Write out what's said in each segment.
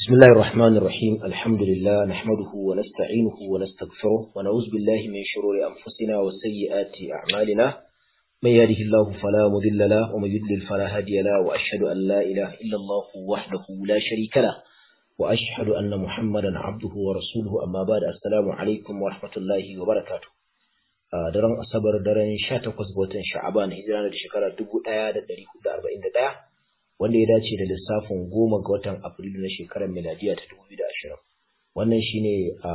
بسم الله الرحمن الرحيم الحمد لله نحمده ونستعينه ونستغفره ونعوذ بالله من شرور أنفسنا وسيئات أعمالنا من يهده الله فلا مضل له ومن يضلل فلا هادي له وأشهد أن لا إله إلا الله وحده لا شريك له وأشهد أن محمدا عبده ورسوله أما بعد السلام عليكم ورحمة الله وبركاته daren asabar daren 18 ga watan sha'aban hijira da shekara 1441 wanda ya dace da lissafin goma ga watan afrilu na shekarar miladiya ta 2020 wannan shine a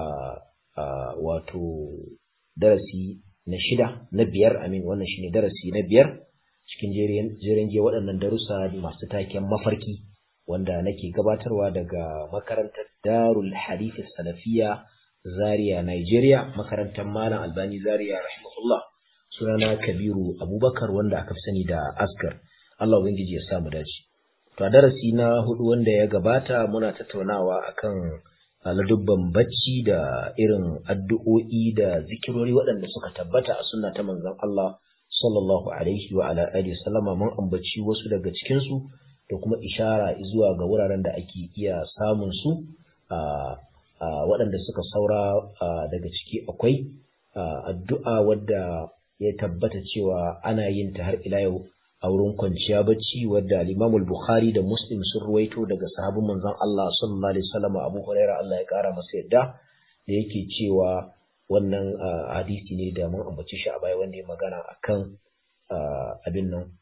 wato darasi na shida na biyar amin wannan shine darasi na biyar cikin jerin ge waɗannan darussa masu taken mafarki wanda nake gabatarwa daga makarantar darul hadith salafiya zaria nigeria makarantar malam albani zaria rahimahullah sunana kabiru abubakar wanda aka fi sani da askar allah ubangiji ya samu dace To a darasi na hudu wanda ya gabata muna tattaunawa akan ladubban bacci da irin addu'o'i da zikirori waɗanda suka tabbata a sunna ta manzon Allah sallallahu alaihi wa ala alihi sallama mun ambaci wasu daga cikin su da kuma ishara zuwa ga wuraren da ake iya samun su a waɗanda suka saura daga ciki akwai addu'a wadda ya tabbata cewa ana yin ta har ila yau a wurin kwanciya bacci wadda al-Imam al-Bukhari da Muslim sun ruwaito daga sahabin manzon Allah sallallahu alaihi wasallam Abu Hurairah Allah ya kara masa yadda da yake cewa wannan hadisi ne da mun ambaci shi a baya wanda ya magana akan abin nan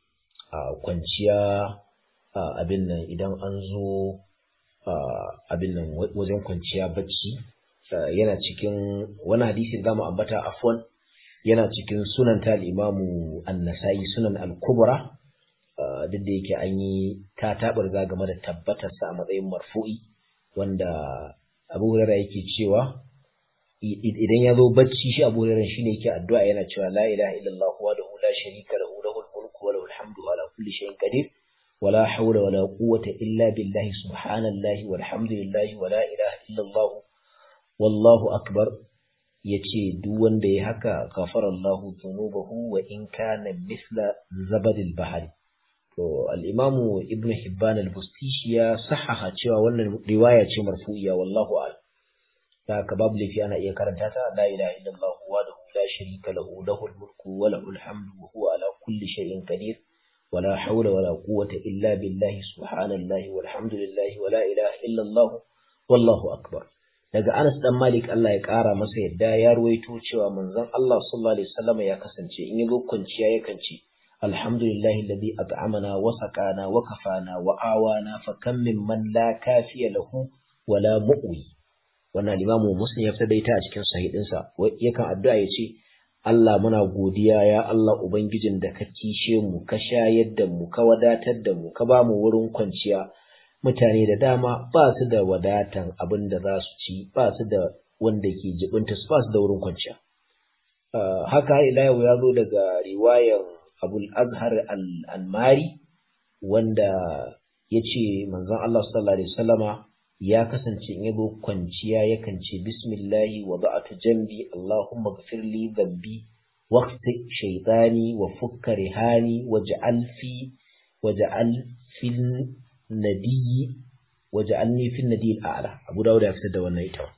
kwanciya abin nan idan an zo abin nan wajen kwanciya bacci yana cikin wani hadisi da mu ambata afwan yana cikin sunan ta imamu annasai sunan al-kubra duk da yake an yi ta tabarza game da tabbatarsa a matsayin marfu'i wanda abu hurara yake cewa idan ya zo bacci shi abu hurara shine yake addu'a yana cewa la ilaha illallah wahdahu la sharika lahu lahul mulku wa lahul hamdu ala kulli shay'in qadir ولا حول ولا قوة إلا بالله سبحان الله والحمد لله ولا إله إلا الله والله أكبر ya ce duk wanda ya haka ghafara Allahu dhunubahu wa in kana misla zabadil bahari to al-imamu ibn hibban al-bustishi ya sahaha cewa wannan riwaya ce marfu'iya wallahu a'lam da ka babu lafi ana iya karanta ta la ilaha illallah wa la sharika lahu lahul mulku wa lahul hamdu wa huwa ala kulli shay'in qadir ولا حول ولا قوة إلا بالله سبحان الله والحمد لله ولا إله إلا الله والله أكبر daga Anas dan Malik Allah ya ƙara masa yadda ya ruwaito cewa manzon Allah sallallahu alaihi wasallam ya kasance in yazo kwanciya yakan ce alhamdulillahi alladhi at'amana wa saqana wa kafana wa awana fa kam min man la kafiya lahu wa la mu'wi wannan Imam Muslim ya fitar da ita a cikin sahihin sa yakan addu'a ya ce Allah muna godiya ya Allah ubangijin da ka kishe mu ka shayar da mu ka wadatar da mu ka ba mu wurin kwanciya mutane da dama ba su da wadatan abin da za su ci ba su da wanda ke jibinta su ba su da wurin kwanciya haka ila yau ya zo daga riwayan abul azhar al-anmari wanda ya ce manzon Allah sallallahu alaihi wasallama ya kasance in yabo kwanciya yakan ce bismillahi wa ba'atu jambi allahumma ghfirli dhanbi waqti shaytani wa fukka rihani waj'al fi waj'al fil nadiyi waja'alni fi nadiyil a'la Abu Dawud ya fitar da wannan ita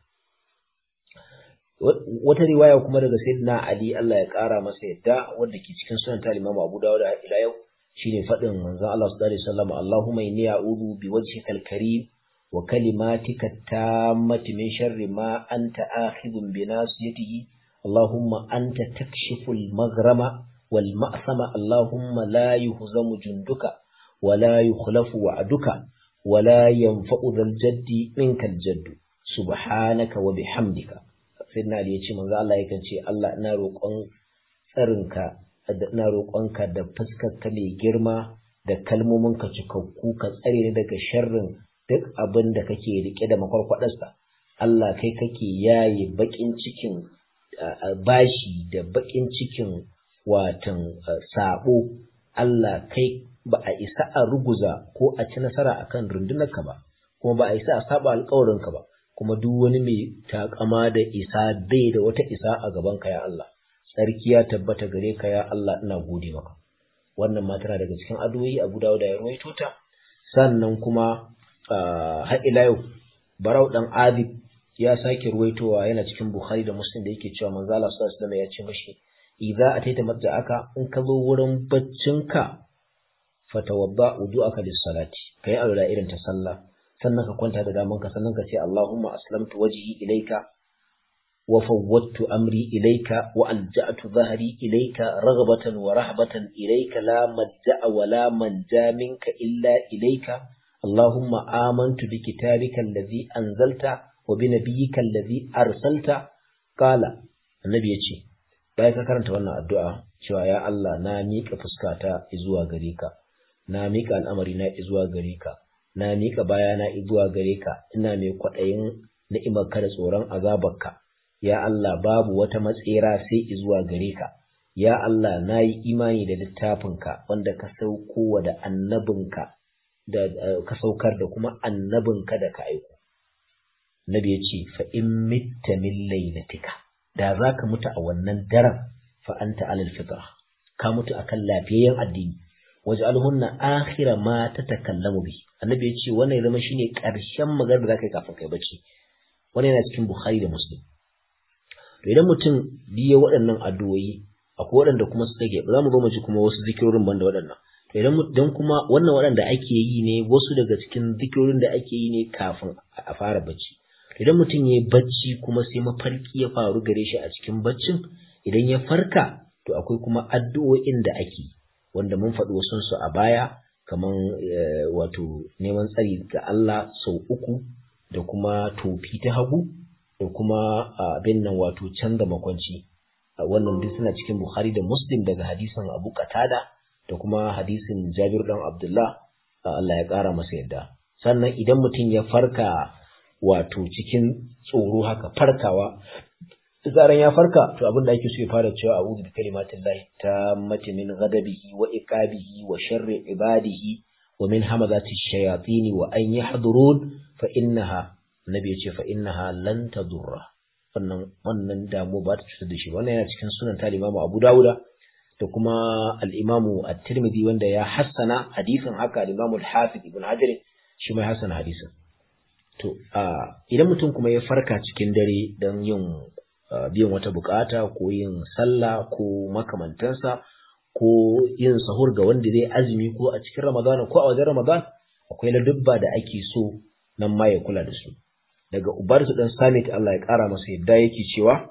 wata riwaya kuma daga Sayyidina Ali Allah ya kara masa yadda wanda ke cikin sunan ta Imam Abu Dawud ila yau shine fadin manzon Allah sallallahu alaihi wasallam Allahumma inni a'udhu bi wajhikal karim wa kalimatika tammati min sharri ma anta akhidhun bi nasiyatihi Allahumma anta takshiful maghrama wal ma'sama Allahumma la yuhzamu junduka ولا يخلف وعدك ولا ينفع ذا الجد منك الجد سبحانك وبحمدك سيدنا علي yace manzo Allah yakan ce Allah ina roƙon tsarinka ina roƙonka da fuskarka mai girma da kalmominka cikakku ka tsare ni daga sharrin duk abin da kake rike da makwarkwadarsa Allah kai kake yaye bakin cikin bashi da bakin cikin watan sabo Allah kai ba a isa a ruguza ko a ci nasara akan rundunarka ba kuma ba a isa a saba alkawarinka ba kuma duk wani mai takama da isa bai da wata isa a gaban ka ya Allah sarki ya tabbata gare ka ya Allah ina gode maka wannan ma tana daga cikin addu'o'i Abu Dawud ya ruwaito ta sannan kuma har ila yau barau dan azib ya sake ruwaitowa yana cikin bukhari da muslim da yake cewa manzo Allah sallallahu alaihi wasallam ya ce mashi idza ataita madja'aka in ka zo wurin baccinka fatawadda wudu'aka lis-salati kai alwala irin ta sallah sannan ka kwanta da daman ka sannan ka ce Allahumma aslamtu wajhi ilayka wa fawwadtu amri ilayka wa alja'tu dhahri ilayka raghbatan wa rahbatan ilayka la madja'a wa la manja minka illa ilayka Allahumma amantu bi kitabika alladhi anzalta wa bi nabiyyika alladhi arsalta qala annabi yace bayan ka karanta wannan addu'a cewa ya Allah na miƙa fuskata zuwa gare ka na miƙa al'amari na zuwa gare ka na miƙa bayana zuwa gare ka ina mai kwaɗayin ni'imarka da tsoron azabarka ya Allah babu wata matsera sai zuwa gare ka ya Allah na yi imani da littafinka wanda ka sauko wa da annabinka da ka saukar da kuma annabinka da ka aiko nabi ya ce fa in mitta min lailatika da za ka mutu a wannan daren fa anta alal fitra ka mutu akan lafiyayyen addini waj'alhunna akhira ma tatakallamu bi annabi yace wannan ya zama shine karshen magana da zaka yi kafin kai bacci wannan yana cikin bukhari da muslim to idan mutum biye waɗannan addu'o'i akwai waɗanda kuma su take za mu zo mu ji kuma wasu zikirorin banda waɗannan to idan dan kuma wannan waɗanda ake yi ne wasu daga cikin zikirorin da ake yi ne kafin a fara bacci idan mutum ya yi bacci kuma sai mafarki ya faru gare shi a cikin baccin idan ya farka to akwai kuma addu'o'in da ake wanda mun faɗi wasu su a baya kaman wato neman tsari ga Allah sau uku da kuma tofi ta hagu da kuma abin nan wato canza makwanci wannan duk suna cikin Bukhari da Muslim daga hadisin Abu Qatada da kuma hadisin Jabir dan Abdullah Allah ya ƙara masa yadda sannan idan mutum ya farka wato cikin tsoro haka farkawa zaran ya farka to abin da ake so ya fara cewa a'udhu bi kalimatin lahi tammati min ghadabihi wa iqabihi wa sharri ibadihi wa min hamazati shayatin wa an yahdurun fa innaha nabi ya ce fa innaha lan tadurra wannan wannan damu ba ta cutar da shi wannan yana cikin sunan ta Imam Abu Dawuda da kuma al-Imam At-Tirmidhi wanda ya hassana hadisin haka al-Imam Al-Hafiz Ibn Hajar shi ma ya hassana hadisin to idan mutum kuma ya farka cikin dare don yin biyan wata bukata ko yin sallah ko makamantansa ko yin sahur ga wanda zai azumi ko a cikin Ramadan ko a wajen Ramadan akwai ladubba da ake so nan ma ya kula da su daga Ubarsu dan Samit Allah ya kara masa yadda yake cewa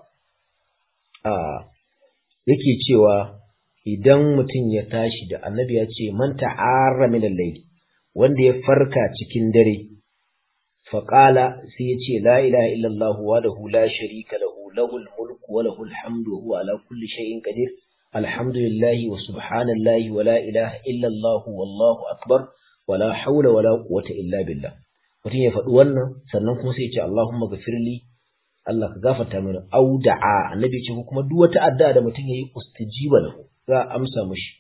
a yake cewa idan mutum ya tashi da annabi ya ce man ta'arra min al-layl wanda ya farka cikin dare faqala sai ya ce la ilaha illallah wahdahu la sharika lahu lahul mulku wa lahul hamdu huwa ala kulli shay'in qadir alhamdulillahi wa subhanallahi wa la ilaha illallah wallahu akbar wa la hawla wa la quwwata illa billah mutum ya faɗi wannan sannan kuma sai ya ce Allahumma ghafirli Allah ka gafarta mini au da'a annabi ce kuma duk wata addu'a da mutum yayi ustijiba lahu za a amsa mishi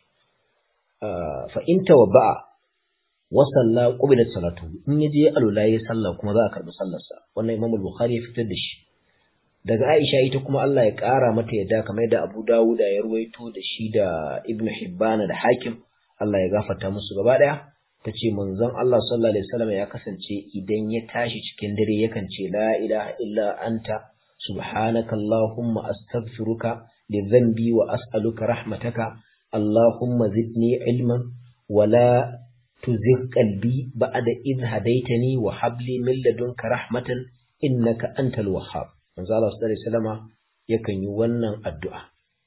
fa in tawabba'a wa salla qubilat salatu in yaje alula yayi sallah kuma za a karbi sallarsa wannan Imam Bukhari ya fitar da shi daga Aisha ita kuma Allah ya ƙara mata yadda kamar da Abu Dawud ya ruwaito da shi da Ibn Hibban da Hakim Allah ya gafarta musu gaba daya tace manzon Allah sallallahu alaihi wasallam ya kasance idan ya tashi cikin dare yakan ce la ilaha illa anta subhanaka allahumma astaghfiruka li dhanbi wa as'aluka rahmataka allahumma zidni ilman wa la tuzigh qalbi ba'da idh hadaytani wa hab li min ladunka rahmatan innaka antal wahhab manzo Allah sallallahu alaihi wasallam yakan yi wannan addu'a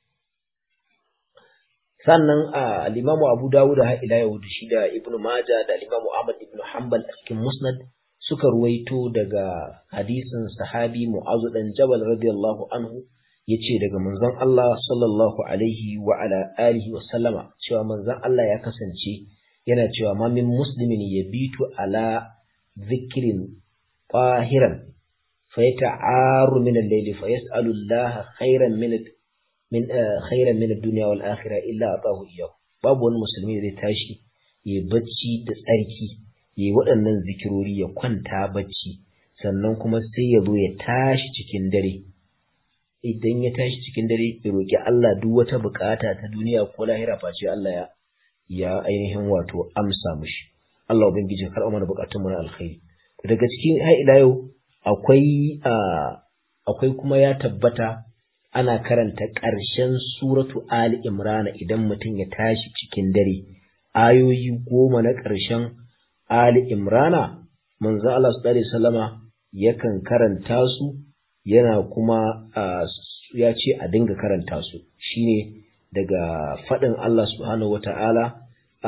sannan al-Imam Abu Dawud har ila yau da shi da Ibn Majah da al-Imam Ahmad ibn Hanbal a cikin Musnad suka ruwaito daga hadisin sahabi Mu'az dan Jabal radiyallahu anhu yace daga manzon Allah sallallahu alaihi wa ala alihi wa sallama cewa manzon Allah ya kasance yana cewa ma min muslimin yabitu ala dhikrin tahiran fayata'aru min al-layli fayas'alu Allah khairan min min khairan min ad-dunya wal akhirah illa atahu iyyahu babu wani musulmi da zai tashi ya bacci da tsarki ya waɗannan zikirori ya kwanta bacci sannan kuma sai ya zo ya tashi cikin dare idan ya tashi cikin dare ya roki Allah duk wata bukata ta duniya ko lahira face Allah ya ya ainihin wato amsa mushi Allah ubangiji ya karɓa mana bukatun mu na alkhairi daga cikin har ila yau akwai akwai kuma ya tabbata ana karanta ƙarshen suratu Ali Imrana idan mutum ya tashi cikin dare ayoyi goma na ƙarshen Ali Imrana manzo Allah sallallahu alaihi wasallama yakan karanta su yana kuma ya ce a dinga karanta su shine daga faɗin Allah subhanahu wata'ala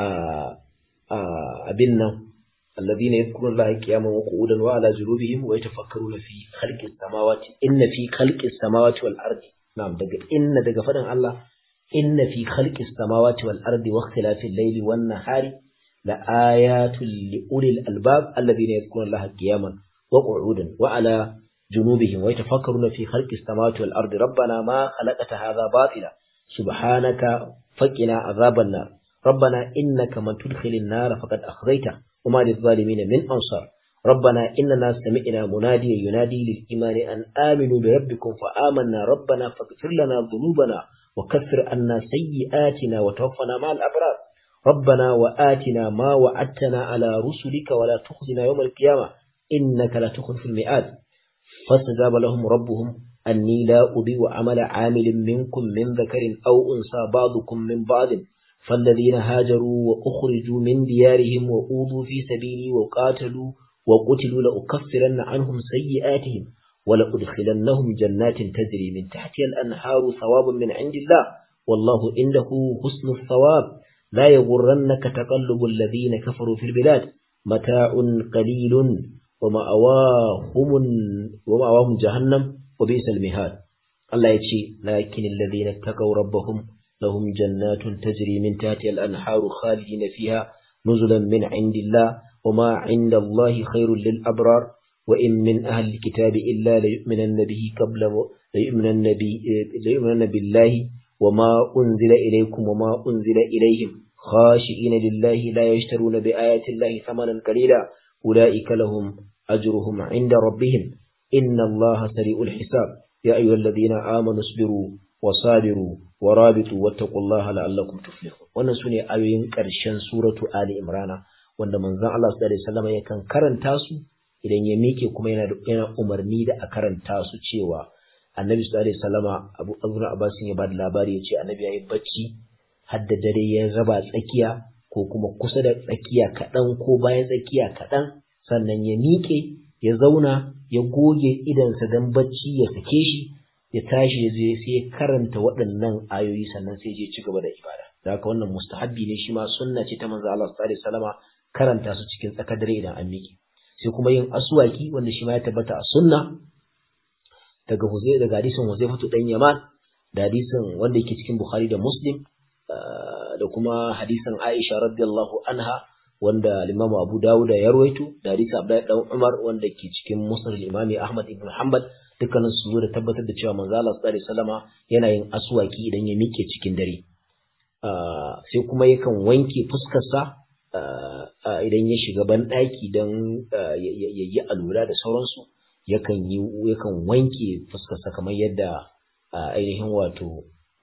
abin nan الذين يذكرون الله قياما وقعودا وعلى جنوبهم ويتفكرون في خلق السماوات إن في خلق السماوات والأرض نعم دقى إن دقى فدن الله إن في خلق السماوات والأرض واختلاف الليل والنهار لآيات لأولي الألباب الذين يذكرون الله قياما وقعودا وعلى جنوبهم ويتفكرون في خلق السماوات والأرض ربنا ما خلقت هذا باطلا سبحانك فقنا عذاب النار ربنا إنك من تدخل النار فقد أخذيته وما للظالمين من أنصار ربنا إننا سمعنا مناديا ينادي للإيمان أن آمنوا بربكم فآمنا ربنا فاغفر لنا ذنوبنا وكفر عنا سيئاتنا وتوفنا مع الأبرار ربنا وآتنا ما وعدتنا على رسلك ولا تخزنا يوم القيامة إنك لا تخلف الميعاد فاستجاب لهم ربهم أني لا أضيء عمل عامل منكم من ذكر أو أنثى بعضكم من بعض فالذين هاجروا وأخرجوا من ديارهم وأوذوا في سبيلي وقاتلوا وقتلوا لأكفرن عنهم سيئاتهم ولأدخلنهم جنات تجري من تحتها الأنهار ثوابا من عند الله والله عنده حسن الثواب لا يغرنك تقلب الذين كفروا في البلاد متاع قليل ومأواهم ومأواهم جهنم وبئس المهاد الله يتشي لكن الذين اتقوا ربهم لهم جنات تجري من تحتها الأنهار خالدين فيها نزلا من عند الله وما عند الله خير للأبرار وإن من أهل الكتاب إلا ليؤمنن به قبل ليؤمنن, ليؤمنن بالله وما أنزل إليكم وما أنزل إليهم خاشئين لله لا يشترون بآيات الله ثمنا قليلا أولئك لهم أجرهم عند ربهم إن الله سريع الحساب يا أيها الذين آمنوا اصبروا وصابروا warabitu wattaqullaha la'allakum tuflihun wannan sune ayoyin ƙarshen suratu ali imrana wanda manzon Allah sallallahu alaihi wasallam yakan karanta su idan ya mike kuma yana yana umarni da a karanta su cewa annabi sallallahu alaihi wasallama Abu Abdul Abbas ya bada labari yace annabi yayi bacci har da dare ya raba tsakiya ko kuma kusa da tsakiya kaɗan ko bayan tsakiya kaɗan sannan ya miƙe ya zauna ya goge idansa don bacci ya sake shi ya tashi ya je sai ya karanta waɗannan ayoyi sannan sai je ci gaba da ibada da haka wannan mustahabbi ne shi ma sunna ce ta manzo Allah sallallahu alaihi wasallama karanta su cikin tsakar dare idan an miƙe sai kuma yin aswaki wanda shi ma ya tabbata a sunna daga huzai daga hadisin Huzaifatu dan Yaman da hadisin wanda yake cikin Bukhari da Muslim da kuma hadisin Aisha radiyallahu anha wanda Imam Abu Dawud ya rawaito da hadisin Abdullahi dan Umar wanda ke cikin Musnad al-Imam Ahmad ibn Hanbal dukkanin su zo da tabbatar da cewa manzo Allah sallallahu alaihi wasallama yana yin aswaki idan ya mike cikin dare sai kuma yakan wanke fuskarsa idan ya shiga ban daki dan ya yi alura da sauransu yakan yi yakan wanke fuskarsa kamar yadda ainihin wato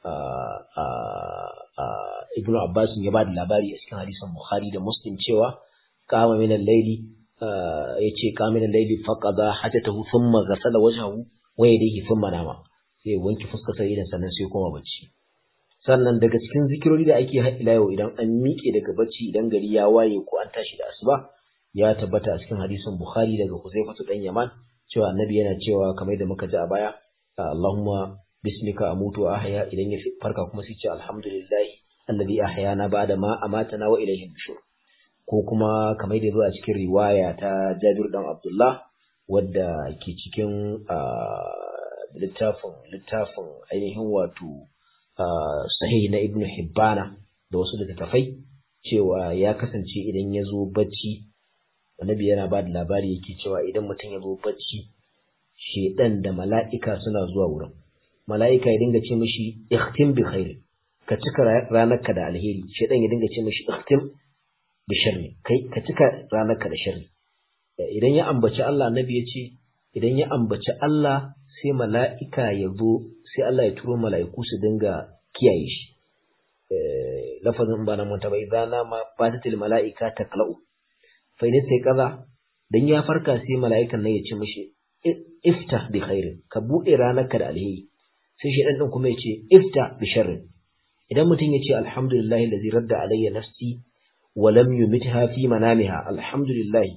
Ibn Abbas ya ba da labari a cikin hadisin Bukhari da Muslim cewa kama min al-laili yace kama min al-laili faqada hajatahu thumma ghasala wajhahu wa yadayhi thumma nama sai wanke fuskar sa idan sannan sai koma bacci sannan daga cikin zikirori da ake ila yau idan an miƙe daga bacci idan gari ya waye ko an tashi da asuba ya tabbata a cikin hadisin Bukhari daga Huzaifatu dan Yaman cewa annabi yana cewa kamar da muka ji a baya Allahumma bismika amutu wa ahya idan ya farka kuma sai ce alhamdulillah alladhi ahyana ba'da ma amatana wa ilayhi nushur ko kuma kamar da zo a cikin riwaya ta Jabir dan Abdullah wadda ke cikin littafin littafin ainihin wato sahih na Ibn Hibbana da wasu littattafai cewa ya kasance idan ya zo bacci annabi yana ba da labari yake cewa idan mutum ya zo bacci shedan da mala'ika suna zuwa wurin mala'ika ya dinga ce mishi ikhtim bi khair ka cika ranarka da alheri shedan ya dinga ce mishi ikhtim bi sharri kai ka cika ranarka da sharri idan ya ambaci Allah annabi ya ce idan ya ambaci Allah sai mala'ika ya zo sai Allah ya turo mala'iku su dinga kiyaye shi lafazin ba na manta ba idan na ma fatatil mala'ika taqla'u fa idan sai kaza dan ya farka sai mala'ikan nan ya ce mishi ifta bi khairin ka bude ranarka da alheri sai shedan din kuma ya ce ifta bi sharrin idan mutum ya ce alhamdulillah allazi radda alayya nafsi wa lam yumitha fi manamiha alhamdulillah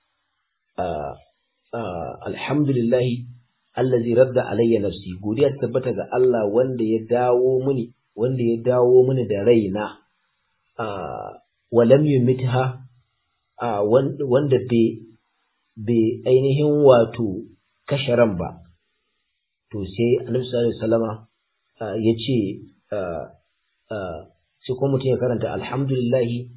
alhamdulillah allazi radda alayya nafsi godiya ta tabbata ga Allah wanda ya dawo mini wanda ya dawo mini da raina wa lam yumitha wanda bai ainihin wato kashe ran ba to sai annabi sallallahu alaihi wasallama ya ce sai kuma mutum ya karanta alhamdulillahi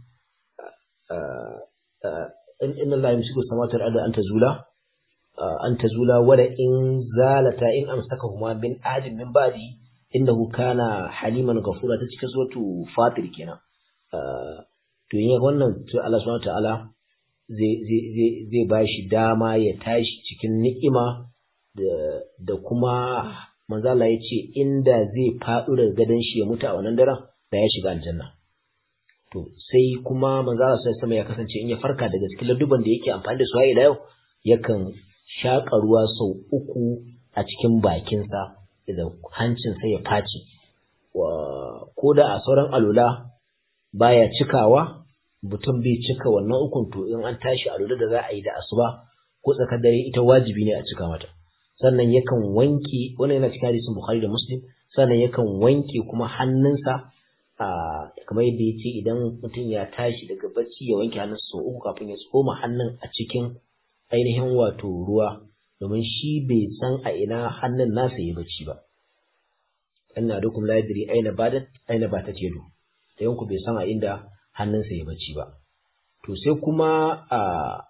inna Allah yamsiku samawati wal ardi an tazula an tazula wala in zalata in amsakahuma min ahadin min ba'di innahu kana haliman ghafura ta cikin suratu fatir kenan to yin wannan to Allah subhanahu ta'ala zai zai zai zai bashi dama ya tashi cikin ni'ima da da kuma manzo Allah ya ce inda zai faɗo daga gadon shi ya mutu a wannan daren da ya shiga aljanna to sai kuma manzo Allah sai sama ya kasance in ya farka daga cikin ladduban da yake amfani da su har ila yau yakan shaƙa ruwa sau uku a cikin bakinsa da hancinsa ya face ko da a sauran alula baya cikawa mutum bai cika wannan ukun to in an tashi alula da za a yi da asuba ko tsakar dare ita wajibi ne a cika mata sannan yakan wanke wannan yana cikin hadisin Bukhari da Muslim sannan yakan wanke kuma hannunsa a kamar yadda yace idan mutum ya tashi daga bacci ya wanke hannunsa sau uku kafin ya tsoma hannun a cikin ainihin wato ruwa domin shi bai san a ina hannun nasa ya bacci ba ina da kuma ladiri aina badat aina ba ta cedo da yanku bai san a inda hannunsa ya bacci ba to sai kuma a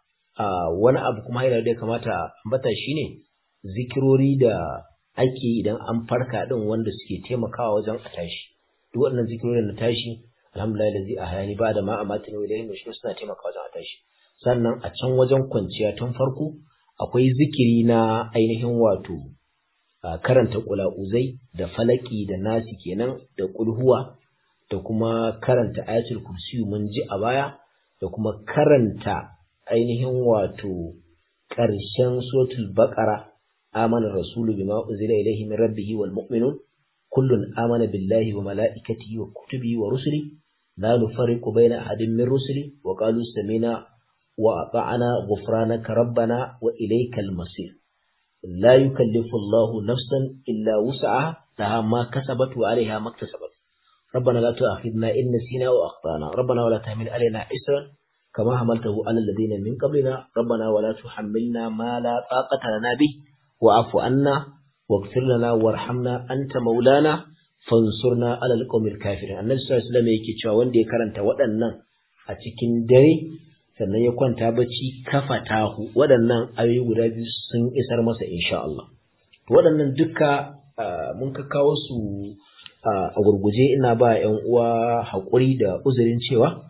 a wani abu kuma yana da ya kamata ambata shine zikirori da ake idan an farka din wanda suke taimakawa wajen a tashi duk waɗannan zikirori na tashi alhamdulillah da zai a hayani ba da ma a matin wa da shi suna taimakawa wajen a tashi sannan a can wajen kwanciya tun farko akwai zikiri na ainihin wato karanta ƙula'uzai da falaki da nasi kenan da kulhuwa da kuma karanta ayatul kursi mun ji a baya da kuma karanta ainihin wato ƙarshen suratul baqara amana rasulu bima unzila ilayhi min rabbih wal mu'minun kullun amana billahi wa malaikatihi wa kutubihi wa rusuli la nufarriqu baina ahadin min rusuli wa qalu sami'na wa ata'na ghufranaka rabbana wa ilaykal masir la yukallifu Allahu nafsan illa wus'aha laha ma kasabat wa 'alayha ma iktasabat ربنا لا تؤاخذنا إن نسينا وأخطأنا ربنا ولا تحمل علينا إسرا كما حملته على الذين من قبلنا ربنا ولا تحملنا ما لا طاقة لنا به واعف عنا واغفر لنا وارحمنا أنت مولانا fansurna alal qawmil kafirin annabi sallallahu alaihi wasallam yake cewa wanda ya karanta waɗannan a cikin dare sannan ya kwanta bacci kafatahu waɗannan ayoyi guda biyu sun isar masa insha Allah waɗannan duka mun ka kawo su a gurguje ina ba ‘yan uwa haƙuri da uzurin cewa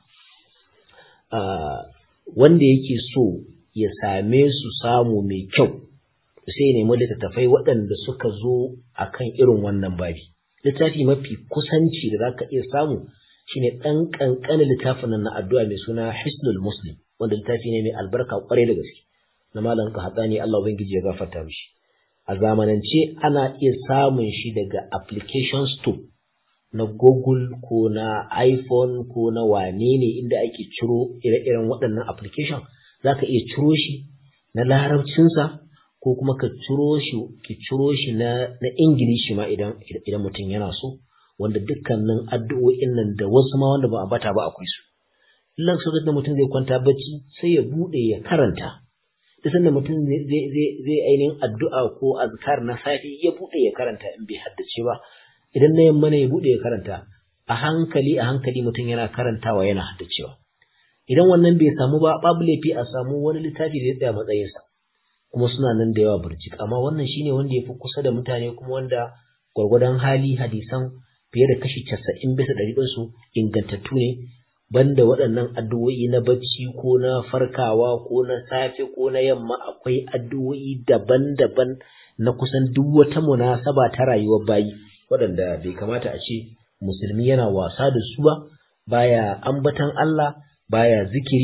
wanda yake so ya same su samu mai kyau sai nemi littattafai waɗanda suka zo a kan irin wannan babi littafi mafi kusanci da za ka iya samu shine ɗan ƙanƙanin littafin nan na addu'a mai suna hisnul muslim wanda littafi ne mai albarka ƙwarai da gaske na malam ka haɗa ne Allah ubangiji ya gafarta mishi a zamanance ana iya samun shi daga application store na Google ko na iPhone ko na wane ne inda ake ciro ire-iren waɗannan application za ka iya ciro shi na larabcinsa ko kuma ka ciro shi ki ciro shi na na ingilishi ma idan idan mutum yana so wanda dukkanin addu'o'in nan da wasu ma wanda ba a bata ba akwai su illan so da mutum zai kwanta bacci sai ya bude ya karanta duk sanda mutum zai zai zai ainihin addu'a ko azkar na safi ya bude ya karanta in bai haddace ba idan na yamma ne ya bude ya karanta a hankali a hankali mutum yana karantawa yana haddacewa idan wannan bai samu ba babu laifi a samu wani littafi da ya tsaya matsayinsa kuma suna nan da yawa burjik amma wannan shine wanda ya fi kusa da mutane kuma wanda gwargwadon hali hadisan fiye da kashi casa'in bisa ɗari ɗinsu ingantattu ne banda waɗannan addu'o'i na bacci ko na farkawa ko na safe ko na yamma akwai addu'o'i daban-daban na kusan duk wata munasaba ta rayuwar bayi waɗanda bai kamata a ce musulmi yana wasa da su ba baya ambatan Allah baya zikiri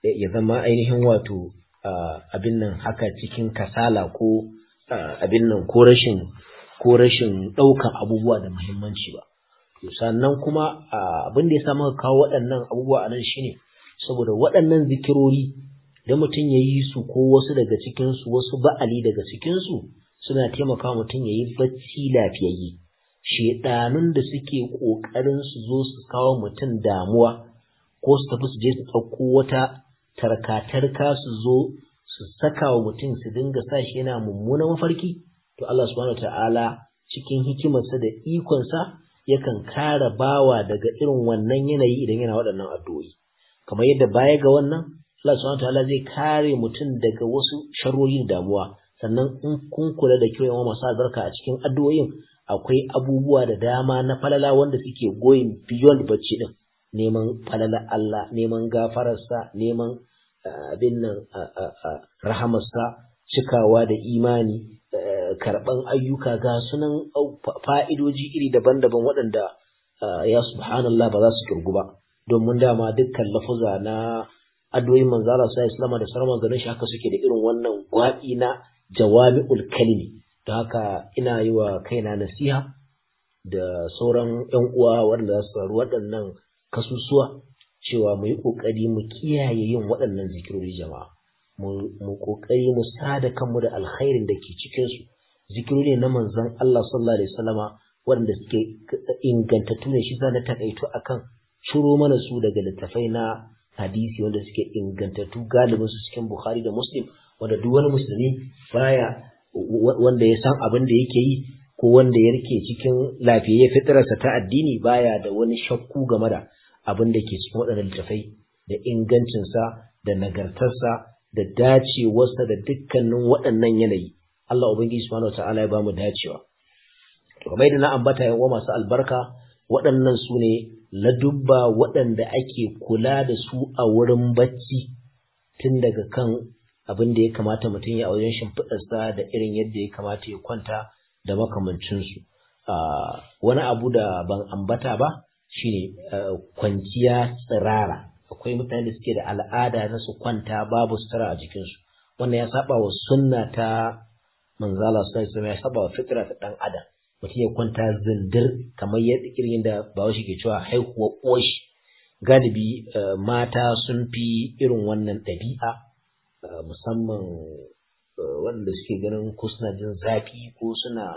ya zama ainihin wato abin nan haka cikin kasala ko abin nan ko rashin ko rashin ɗaukan abubuwa da muhimmanci ba sannan kuma abin da ya sa muka kawo waɗannan abubuwa a nan shine saboda waɗannan zikirori da mutum ya yi su ko wasu daga cikinsu wasu ba'ali daga cikinsu suna taimaka mutum ya yi bacci lafiyayye shedanun da suke ƙoƙarin su zo su kawo mutum damuwa ko su tafi su je su ɗauko wata tarka-tarka su zo su saka wa mutum su dinga sa shi yana mummunan mafarki to Allah subhanahu ta'ala cikin hikimarsa da ikonsa yakan kare bawa daga irin wannan yanayi idan yana waɗannan addu'o'i kamar yadda baya ga wannan Allah subhanahu ta'ala zai kare mutum daga wasu sharrori da damuwa sannan in kun kula da kyau yawan masu albarka a cikin addu'o'in akwai abubuwa da dama na falala wanda suke going beyond bacci din neman falala Allah neman gafararsa neman abin nan rahamarsa cikawa da imani karɓan ayyuka ga sunan fa'idoji iri daban-daban waɗanda ya subhanallah ba za su kirgu ba domin dama dukkan lafuza na addu'o'in manzala sa islama da sauran manzanin shi haka suke da irin wannan gwaɓi na jawami'ul kalimi don haka ina yi wa kaina nasiha da sauran ‘yan uwa waɗanda za su faru waɗannan kasusuwa cewa mu yi ƙoƙari mu kiyaye yin waɗannan zikirori jama'a mu ƙoƙari mu sada kanmu da alkhairin da ke cikinsu zikirori na manzon Allah sallallahu alaihi wasallama waɗanda suke ingantattu ne shi na takaito akan ciro mana su daga littafai na hadisi wanda suke ingantattu galibin su cikin Bukhari da Muslim wanda duk wani musulmi baya wanda ya san abin da yake yi ko wanda ya rike cikin lafiyayye fitrarsa ta addini baya da wani shakku game da abin da ke cikin waɗannan littafai da ingancinsa da nagartarsa da dacewarsa da dukkanin waɗannan yanayi Allah ubangiji subhanahu wataala ya bamu dacewa to kamar yadda na ambata yan uwa masu albarka waɗannan su ne ladubba waɗanda ake kula da su a wurin bacci tun daga kan abin da ya kamata mutum ya wajen shimfiɗarsa da irin yadda ya kamata ya kwanta da makamancinsu wani abu da ban ambata ba shine kwanciya tsirara akwai mutane da suke da al'ada na su kwanta babu sutura a jikinsu wannan ya saba wa sunna ta manzala sallallahu alaihi ya saba wa fitra ta dan adam mutum ya kwanta zindir kamar yadda irin da bawashi ke cewa haihuwa ƙoshi galibi mata sun fi irin wannan ɗabi'a musamman wanda suke ganin ko suna jin zafi ko suna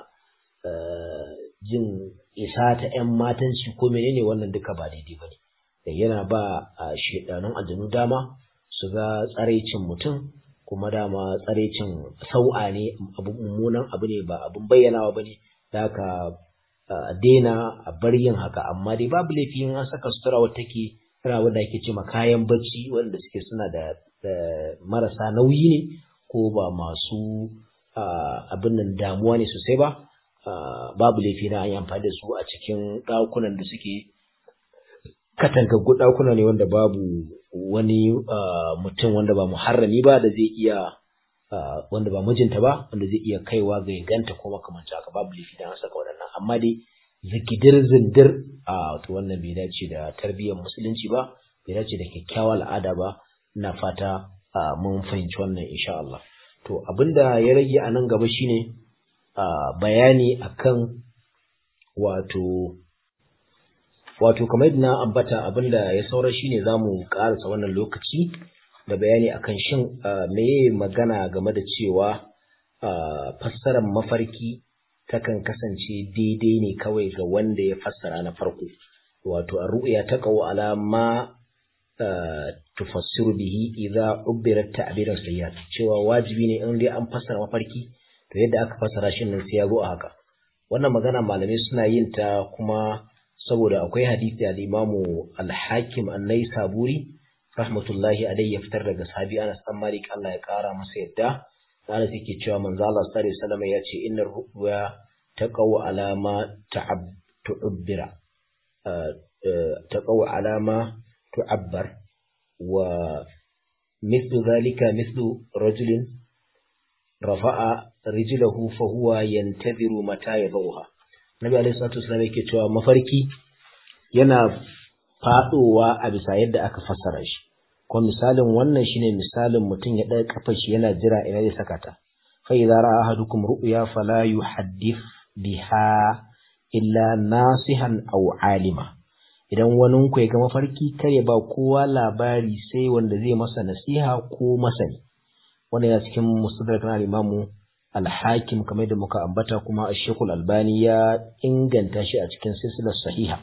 jin isa ta 'yan matanci ko menene wannan duka ba daidai ba ne yana ba a shedanun aljanu dama su ga tsaraicin mutum kuma dama tsaraicin sau'a ne abu mummunan abu ne ba abun bayyanawa ba ne da haka daina a bar yin haka amma dai babu laifi in an saka sutura wata take tana wanda ake ce kayan bacci wanda suke suna da marasa nauyi ne ko ba masu abin nan damuwa ne sosai ba babu laifi na an yi amfani da su a cikin ɗakunan da suke katangaggu ɗakuna ne wanda babu wani mutum wanda ba muharrami ba da zai iya wanda ba mijinta ba wanda zai iya kaiwa ga ganta ko makamanci haka babu laifi da an saka waɗannan amma dai zikidir zindir a to wannan bai dace da tarbiyyar musulunci ba bai dace da kyakkyawar al'ada ba ina fata mun fahimci wannan insha Allah to abinda ya rage a nan gaba shine bayani akan wato wato kamar yadda na ambata abinda ya saura shine zamu karasa wannan lokaci da bayani akan shin meye magana game da cewa fassarar mafarki takan kasance daidai ne kawai ga wanda ya fassara na farko wato ar-ru'ya taqaw ala ma tufassiru bihi idza ubirat ta'biran sayyat cewa wajibi ne in dai an fassara mafarki to yadda aka fassara shi nan sai ya zo a haka wannan magana malamai suna yin ta kuma saboda akwai hadisi al-Imamu al-Hakim an-Naisaburi rahmatullahi alayhi ya fitar daga sahabi Anas dan Malik Allah ya kara masa yadda Anas yake cewa manzo Allah sallallahu alaihi wasallam ya ce innar ru'ya taqaw alama ta'ab tu'bira taqaw alama tu'abbar wa mithlu dhalika mithlu rajulin rafa'a rijlahu fa huwa yantaziru mata yadhuha Nabi alaihi salatu wasallam yake cewa mafarki yana fadowa a bisa yadda aka fassara shi kuma misalin wannan shine misalin mutum ya ɗaga kafar shi yana jira ina zai saka ta fa idza ra'a ahadukum ru'ya fala yuhaddith biha illa nasihan aw alima idan wani ku ya ga mafarki kar ya ba kowa labari sai wanda zai masa nasiha ko masani wannan yana cikin mustadrak na imamu al-hakim kamar da muka ambata kuma ash-shaykh al-albani ya inganta shi a cikin silsilar sahiha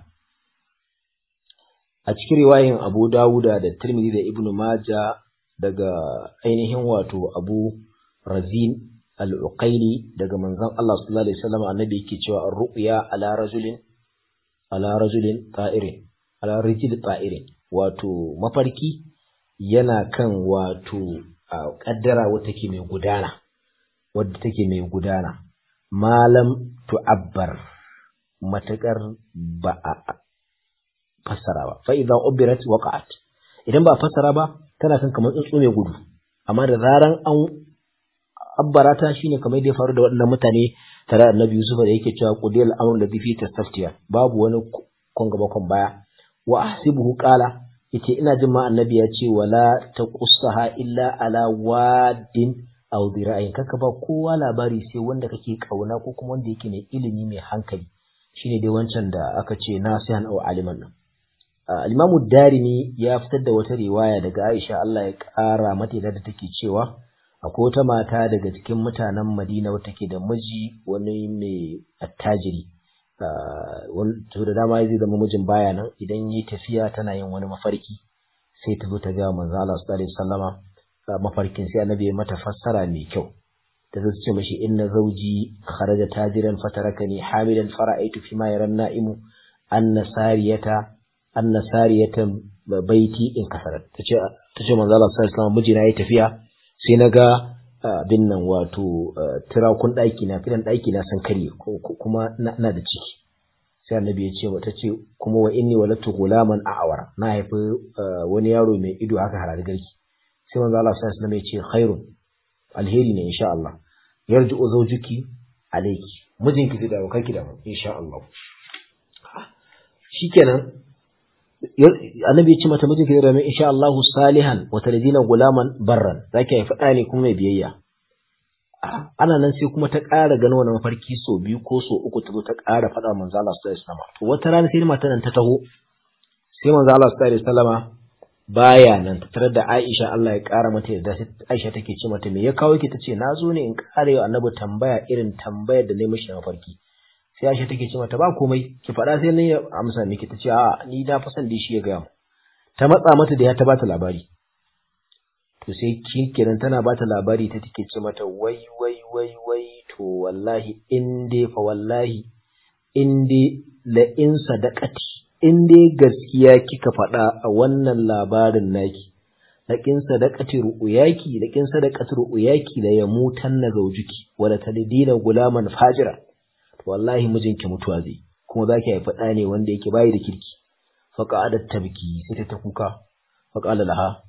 a cikin riwayin Abu Dawuda da Tirmidhi da Ibn Majah daga ainihin wato Abu Razin al-Uqaili daga manzon Allah sallallahu alaihi wasallam annabi yake cewa ar-ru'ya ala rajulin ala rajulin ta'irin ala rijil ta'irin wato mafarki yana kan wato kaddara wata take mai gudana wadda take mai gudana malam tu'abbar matakar ba a fassara ba fa idan ubirat waqa'at idan ba fassara ba tana kan kamar tsuntsu mai gudu amma da zaran an abbarata shine kamar da ya faru da waɗannan mutane tare da Annabi Yusuf da yake cewa qudiyal amrun da fi tastaftiya babu wani kon gaba kon baya wa ahsibuhu qala yace ina jin ma Annabi ya ce wala taqussaha illa ala wadin aw dira'in kaka ba kowa labari sai wanda kake kauna ko kuma wanda yake mai ilimi mai hankali shine dai wancan da aka ce nasihan aw aliman nan Al-Imamu Darimi ya fitar da wata riwaya daga Aisha Allah ya ƙara mata da take cewa akwai wata mata daga cikin mutanen Madina wata ke da miji wani mai attajiri to da dama zai zama mijin baya nan idan yi tafiya tana yin wani mafarki sai ta zo ta ga manzo Allah sallallahu alaihi wasallama mafarkin sai annabi ya mata fassara mai kyau ta zo ce mashi inna zawji kharaja tajiran fatarakani hamilan fara'aitu fi ma yaran na'imu anna sariyata anna sariyatan baiti in kasarat tace tace manzo Allah sallallahu alaihi wasallam mijina yayi tafiya sai na ga abin nan wato tirakun ɗaki na fidan ɗaki na san karye kuma na da ciki sai annabi ya ce mata ce kuma wa inni walatu gulaman a'awar na haifi wani yaro mai ido haka harare garki sai manzo Allah sallallahu alaihi wasallam ya ce khairun alheri ne insha Allah yarji zawjuki alayki mijinki zai dawo kanki da mu insha Allah shikenan annabi ya ce mata mijinki zai dawo insha Allah salihan wa taladina gulaman barran zaki haifi ɗa ne kuma mai biyayya ana nan sai kuma ta ƙara ganin wani mafarki so biyu ko so uku ta zo ta ƙara faɗa manzo Allah sallallahu alaihi wasallam to wata rana sai matan nan ta taho sai manzo Allah sallallahu alaihi wasallama baya nan ta tarar da Aisha Allah ya ƙara mata yarda sai Aisha take ce mata me ya kawo ki tace na zo ne in ƙara yau annabi tambaya irin tambayar da na mishi mafarki sai Aisha take ce mata ba komai ki faɗa sai nan ya amsa miki tace a ni na fa san da shi ya ga mu ta matsa mata da ya ta bata labari to sai kiran tana bata labari ta take ce mata wai wai wai wai to wallahi in dai fa wallahi in dai la in sadaqati in dai gaskiya kika faɗa a wannan labarin naki laƙin sadaqati ru'yaki laƙin sadaqati ru'yaki la yamutan na zawjuki wala tadina gulaman fajira to wallahi mijinki mutuwa zai kuma zaki haifi ɗa ne wanda yake bayi da kirki fa qa'adat tabki sai ta kuka fa qala laha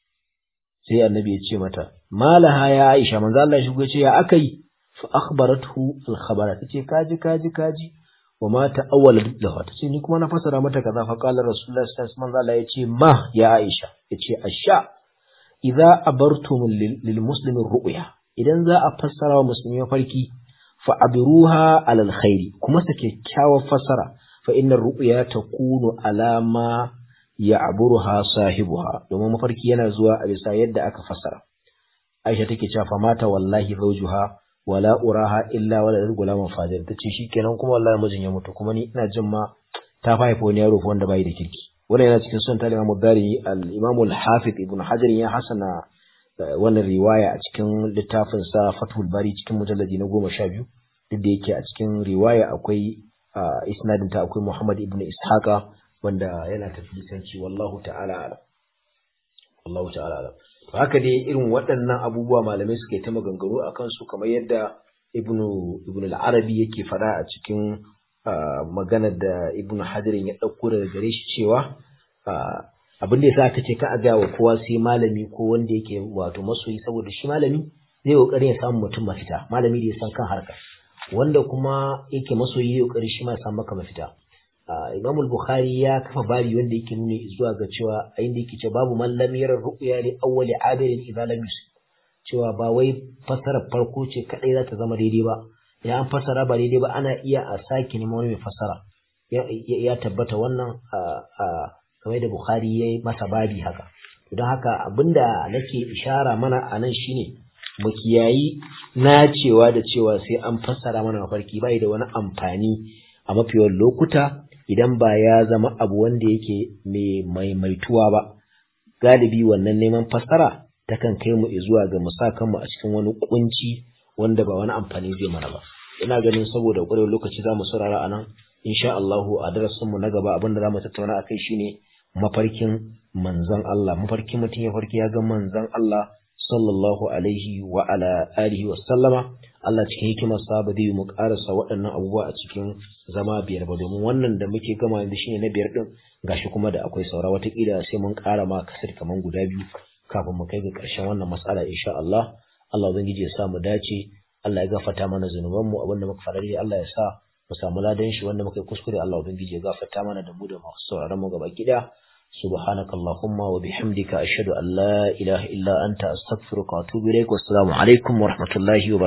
sai annabi ya ce mata malaha ya Aisha manzo Allah ya shigo ya ce ya akai fa akhbarathu al khabara tace kaji kaji kaji wa ma ta'awwala lahu tace ni kuma na fasara mata kaza fa qala rasulullahi sallallahu alaihi wasallam ya ce ma ya Aisha yace asha idza abartum lil muslimi ru'ya idan za a fassara wa musulmi mafarki fa abiruha alal khairi kuma sa kyakkyawar fassara fa innar ru'ya takunu alama ya aburuha sahibuha domin mafarki yana zuwa a bisa yadda aka fassara Aisha take cewa fa mata wallahi zawjuha wala uraha illa wala gulaman fajir tace shikenan kuma wallahi mijin ya mutu kuma ni ina jin ma ta haifa wani yaro wanda bai da kirki wannan yana cikin sunan talima mudari al-imam al-hafiz ibn hajar ya hasana wannan riwaya a cikin littafin sa fathul bari cikin mujalladi na goma sha biyu duk da yake a cikin riwaya akwai isnadin ta akwai muhammad ibn ishaqa wanda yana tafilisanci wallahu ta'ala alam wallahu ta'ala alam to haka dai irin waɗannan abubuwa malamai suke ta maganganu a kansu kamar yadda ibnu ibnu al-arabi yake fada a cikin maganar da ibnu hadirin ya ɗauko daga gare shi cewa abin da yasa ta ce ka a ga wa kowa sai malami ko wanda yake wato masoyi saboda shi malami zai kokarin ya samu mutum mafita malami da ya san kan harka wanda kuma yake masoyi ya kokari shi ma ya samu maka mafita Imam al-Bukhari ya kafa babi wanda yake nuna zuwa ga cewa a inda yake cewa babu man lam yara ru'ya li awwali abirin idza lam yusib cewa ba wai fasarar farko ce kadai za ta zama daidai ba idan an fasara ba daidai ba ana iya a sake neman wani mai fasara ya tabbata wannan kamar da Bukhari ya yi masa babi haka don haka abinda nake ishara mana a nan shine mu kiyayi nacewa da cewa sai an fassara mana mafarki bai da wani amfani a mafiyar lokuta idan ba ya zama abu wanda yake mai maimaituwa ba galibi wannan neman fassara takan kai mu zuwa ga musakan mu a cikin wani kunci wanda ba wani amfani zai mana ba ina ganin saboda ƙwarewar lokaci za mu saurara a nan insha Allahu a darasin mu na gaba abinda za mu tattauna akai shine mafarkin manzon Allah mafarkin mutum ya farki ya ga manzon Allah sallallahu alaihi wa ala alihi wa sallama Allah cikin hikimarsa ba zai mu karasa waɗannan abubuwa a cikin zama biyar ba domin wannan da muke gama yanzu shine na biyar din gashi kuma da akwai saura watakila sai mun ƙara ma kasar kaman guda biyu kafin mu kai ga ƙarshen wannan matsala insha Allah Allah ubangiji ya sa mu dace Allah ya gafarta mana zunubanmu abinda muka faɗa dai Allah ya sa mu samu ladan shi wanda muka yi kuskure Allah ubangiji ya gafarta mana da mu da masu sauraron mu gaba gida سبحانك اللهم وبحمدك أشهد أن لا إله إلا أنت أستغفرك وأتوب إليك والسلام عليكم ورحمة الله وبركاته